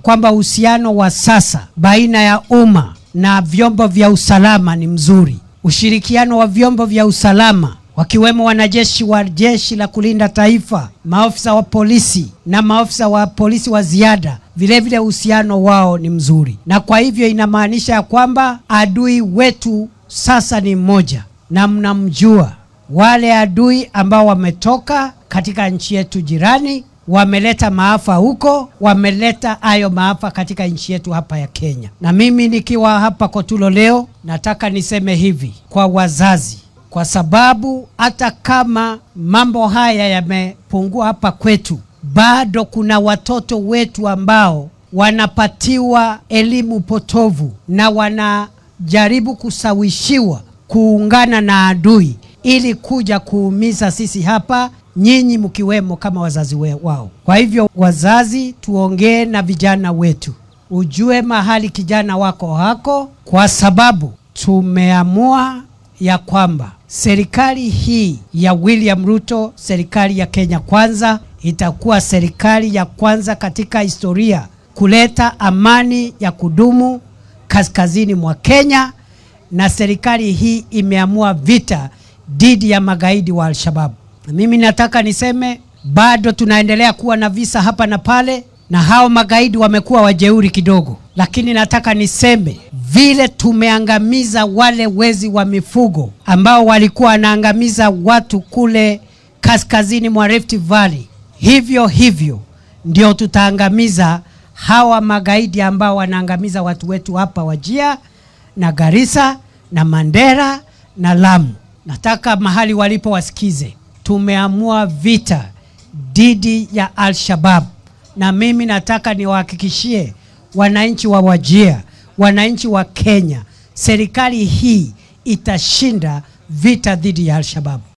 kwamba uhusiano wa sasa baina ya umma na vyombo vya usalama ni mzuri. Ushirikiano wa vyombo vya usalama wakiwemo wanajeshi wa jeshi la kulinda taifa, maafisa wa polisi na maafisa wa polisi wa ziada, vilevile uhusiano wao ni mzuri, na kwa hivyo inamaanisha ya kwamba adui wetu sasa ni mmoja, na mnamjua wale adui ambao wametoka katika nchi yetu jirani wameleta maafa huko, wameleta hayo maafa katika nchi yetu hapa ya Kenya. Na mimi nikiwa hapa Kotulo leo, nataka niseme hivi kwa wazazi, kwa sababu hata kama mambo haya yamepungua hapa kwetu, bado kuna watoto wetu ambao wanapatiwa elimu potovu na wanajaribu kusawishiwa kuungana na adui ili kuja kuumiza sisi hapa nyinyi mkiwemo kama wazazi we, wao. Kwa hivyo wazazi, tuongee na vijana wetu, ujue mahali kijana wako hako, kwa sababu tumeamua ya kwamba serikali hii ya William Ruto, serikali ya Kenya Kwanza, itakuwa serikali ya kwanza katika historia kuleta amani ya kudumu kaskazini mwa Kenya, na serikali hii imeamua vita dhidi ya magaidi wa Al-Shabaab. Mimi nataka niseme bado tunaendelea kuwa na visa hapa na pale, na hao magaidi wamekuwa wajeuri kidogo, lakini nataka niseme vile tumeangamiza wale wezi wa mifugo ambao walikuwa wanaangamiza watu kule kaskazini mwa Rift Valley, hivyo hivyo ndio tutaangamiza hawa magaidi ambao wanaangamiza watu wetu hapa Wajia na Garissa na Mandera na Lamu. Nataka mahali walipo wasikize, tumeamua vita dhidi ya Al-Shabaab, na mimi nataka niwahakikishie wananchi wa Wajia, wananchi wa Kenya, serikali hii itashinda vita dhidi ya Al-Shabaab.